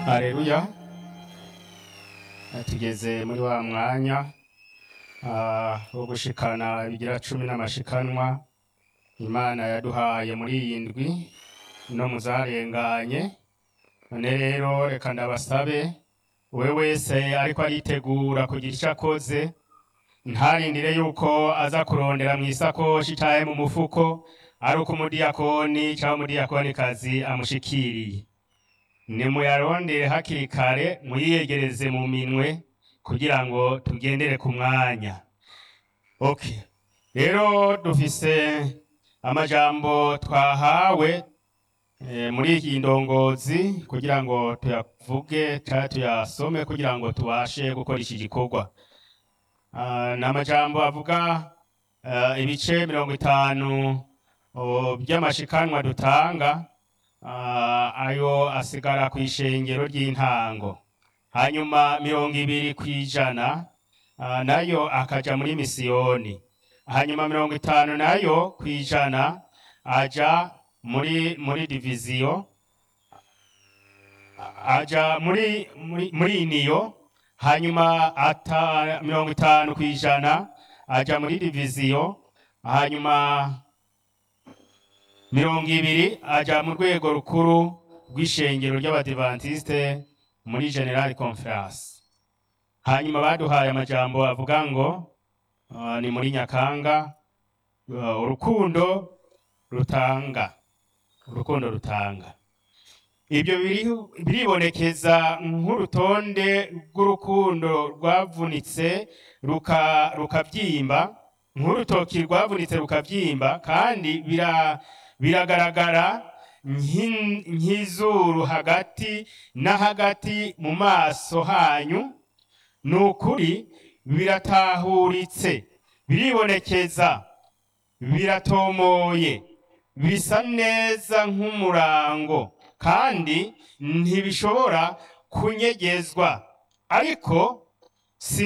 Haleluya tugeze muri wa mwanya ah, wo gushikana ibigira cumi n'amashikanwa imana yaduhaye muri iyi ndwi no muzarenganye none rero reka ndabasabe we wese ariko aritegura kugira ico akoze ntarindire yuko aza kurondera mw'isakoshi canke mu mufuko ari uko umudiyakoni canke umudiyakonikazi amushikiriye nimuyarondere hakiri kare muyiyegereze mu minwe kugira ngo tugendere ku mwanya okay rero dufise amajambo twahawe eh, muri iyi ndongozi kugira ngo tuyavuge canke tuyasome kugira ngo tubashe gukora iki gikorwa Ah, ni amajambo avuga eh, ibice mirongo itanu oh, by'amashikanwa dutanga Ah, ayo asigara ku ishengero ry'intango hanyuma mirongo ibiri ku ijana ah, nayo akaja muri misiyoni hanyuma mirongo itanu nayo ku ijana aja muri muri diviziyo aja muri muri, muri iniyo hanyuma ata mirongo itanu ku ijana aja muri diviziyo hanyuma mirongo ibiri aja mu rwego rukuru rw'ishengero ry'abadivantisite muri general conference hanyuma baduhaye amajambo avuga ngo uh, ni muri nyakanga uh, urukundo rutanga urukundo rutanga ibyo biri- biribonekeza nk'urutonde rw'urukundo rwavunitse ruka- rukabyimba nk'urutoki rwavunitse rukabyimba kandi bira biragaragara nk'in- nk'izuru hagati na hagati mu maso hanyu ni ukuri biratahuritse biribonekeza biratomoye bisa neza nk'umurango kandi ntibishobora kunyegezwa ariko